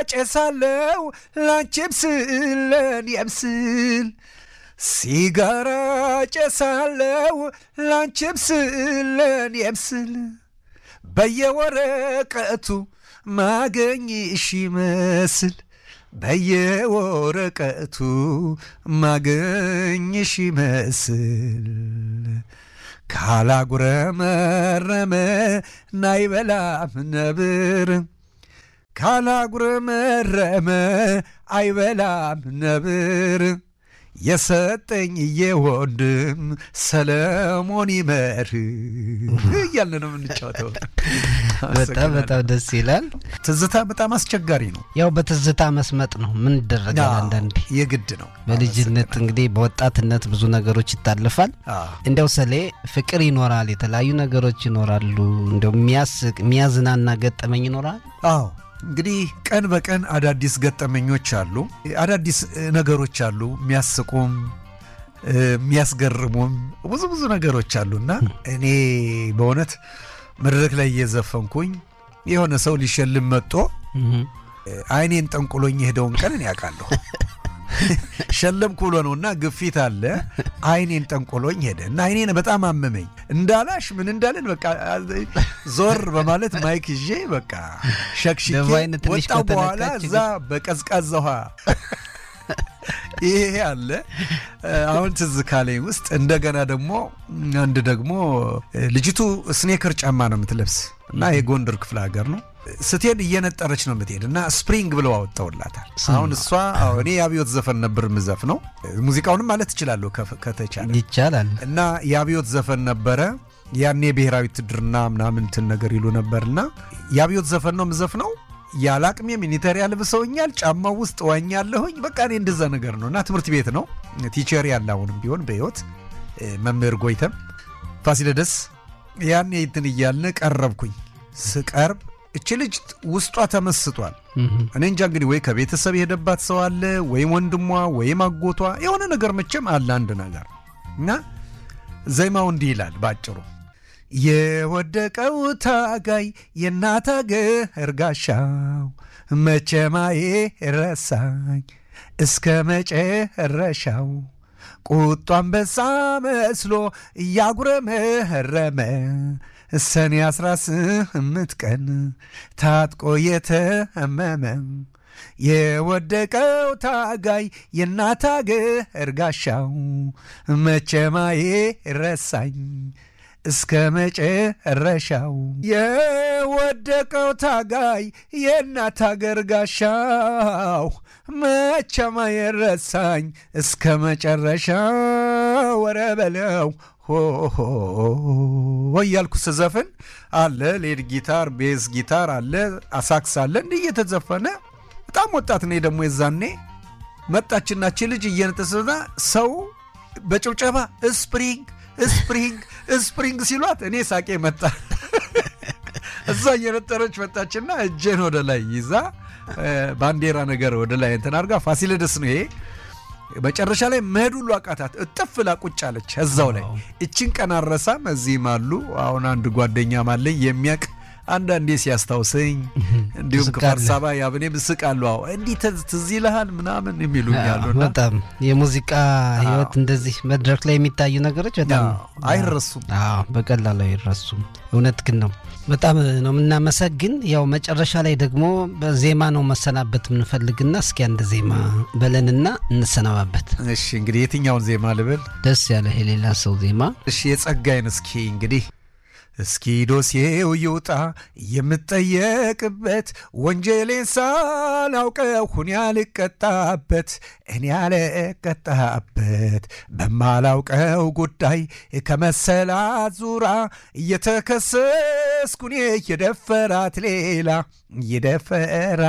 ጨሳለው ላንቺም ስል ለእኔም ስል ሲጋራ ጨሳለው ላንቺም ስል ለእኔም ስል በየወረቀቱ ማገኝሽ ይመስል በየወረቀቱ ማገኝሽ ይመስል ካላጉረመረመ ናይበላም ነብር ካላጉረመረመ አይበላም ነብር የሰጠኝ የወንድም ሰለሞን ይመር እያልን ነው የምንጫወተው። በጣም በጣም ደስ ይላል። ትዝታ በጣም አስቸጋሪ ነው። ያው በትዝታ መስመጥ ነው። ምን ይደረጋል? አዎ፣ አንዳንዴ የግድ ነው። በልጅነት እንግዲህ በወጣትነት ብዙ ነገሮች ይታለፋል። አዎ። እንዲያው ሰሌ ፍቅር ይኖራል፣ የተለያዩ ነገሮች ይኖራሉ። እንዲያው የሚያስቅ የሚያዝናና ገጠመኝ ይኖራል። አዎ እንግዲህ ቀን በቀን አዳዲስ ገጠመኞች አሉ፣ አዳዲስ እ, ነገሮች አሉ፣ የሚያስቁም እ, የሚያስገርሙም ብዙ ብዙ ነገሮች አሉና እኔ በእውነት መድረክ ላይ እየዘፈንኩኝ የሆነ ሰው ሊሸልም መጥቶ እህ። እ, አይኔን ጠንቁሎኝ የሄደውን ቀን እኔ ያውቃለሁ። ሸለምኩ ብሎ ነው እና ግፊት አለ። አይኔን ጠንቆሎኝ ሄደ እና አይኔን በጣም አመመኝ። እንዳላሽ ምን እንዳለን በቃ ዞር በማለት ማይክ ይዤ በቃ ሸክሽኬ ደግሞ አይን ትንሽ ወጣው። በኋላ ከተነካች እዛ በቀዝቃዛ ውሃ ይሄ አለ። አሁን ትዝ ካለኝ ውስጥ እንደገና ደግሞ አንድ ደግሞ ልጅቱ ስኔከር ጫማ ነው የምትለብስ እና የጎንደር ክፍለ ሀገር ነው ስትሄድ እየነጠረች ነው የምትሄድ እና ስፕሪንግ ብለው አወጣውላታል። አሁን እሷ አዎ፣ እኔ የአብዮት ዘፈን ነበር ምዘፍ ነው ሙዚቃውንም ማለት ትችላለሁ ከፍ- ከተቻለ ይቻላል። እና የአብዮት ዘፈን ነበረ። ያኔ ብሔራዊ ውትድርና ምናምን እንትን ነገር ይሉ ነበርና የአብዮት ዘፈን ነው ምዘፍ ነው ያለ አቅሜ ሚኒተሪ ያልብሰውኛል። ጫማው ውስጥ ዋኛለሁኝ። በቃ እኔ እንደዛ ነገር ነው እና ትምህርት ቤት ነው ቲቸር ያለ አሁንም ቢሆን በሕይወት እ፣ መምህር ጎይተም ፋሲለደስ ያኔ እንትን እያልን ቀረብኩኝ። ስቀርብ እች ልጅ ውስጧ ተመስጧል። እህ። እኔ እንጃ እንግዲህ ወይ ከቤተሰብ የሄደባት ሰው አለ ወይም ወንድሟ ወይም አጎቷ የሆነ ነገር መቼም አለ አንድ ነገር እና ዜማው እንዲህ ይላል ባጭሩ የወደቀው ታጋይ የእናት አገር ጋሻው መቼማዬ ረሳኝ እስከ መጨረሻው ቁጡ አንበሳ መስሎ እያጉረመረመ ሰኔ አስራ ስምንት ቀን ታጥቆ የተመመ የወደቀው ታጋይ የእናት አገር ጋሻው መቼማዬ ረሳኝ እስከ መጨረሻው የወደቀው ታጋይ የእናት አገር ጋሻው መቼማ የረሳኝ እስከ መጨረሻው ወረ በለው ሆሆ እያልኩ ስዘፍን አለ ሌድ ጊታር፣ ቤዝ ጊታር አለ፣ አሳክስ አለ እንዲህ እየተዘፈነ በጣም ወጣት ነኝ ደግሞ የዛኔ መጣችናች ልጅ እየነጠሰና ሰው በጭብጨባ ስፕሪንግ ስፕሪንግ ስፕሪንግ ሲሏት እኔ ሳቄ መጣ። እዛ እየነጠረች መጣችና እጄን ወደ ላይ ይዛ እ፣ ባንዲራ ነገር ወደ ላይ እንትን አድርጋ ፋሲለደስ ነው ይሄ። መጨረሻ ላይ መሄድ ሁሉ አቃታት። እጥፍ ላ ቁጭ አለች እዛው ላይ። እችን ቀን አረሳም። እዚህም አሉ አሁን አንድ ጓደኛም አለኝ የሚያቅ አንዳንዴ ሲያስታውሰኝ እንዲሁም ትስቃለህ? ከአዲስ አበባ ያብኔ ምስቃሉ አዎ እንዲህ ትዝ- ትዝ ይልሃል ምናምን የሚሉኝ አሉና በጣም የሙዚቃ ህይወት እንደዚህ መድረክ ላይ የሚታዩ ነገሮች በጣም አዎ፣ አይረሱም። አዎ በቀላሉ አይረሱም። እውነት ግን ነው። በጣም ነው የምናመሰግን። ያው መጨረሻ ላይ ደግሞ በዜማ ነው መሰናበት የምንፈልግና እስኪ አንድ ዜማ በለንና እንሰናባበት። እሺ እንግዲህ የትኛውን ዜማ ልብል? ደስ ያለ የሌላ ሰው ዜማ እሺ የጸጋይን እስኪ እንግዲህ እስኪ ዶሴው ይውጣ የምጠየቅበት ወንጀሌን ሳላውቀው ሁን ያልቀጣበት እኔ ያልቀጣበት በማላውቀው ጉዳይ ከመሰላት ዙራ እየተከሰስኩኔ የደፈራት ሌላ የደፈራ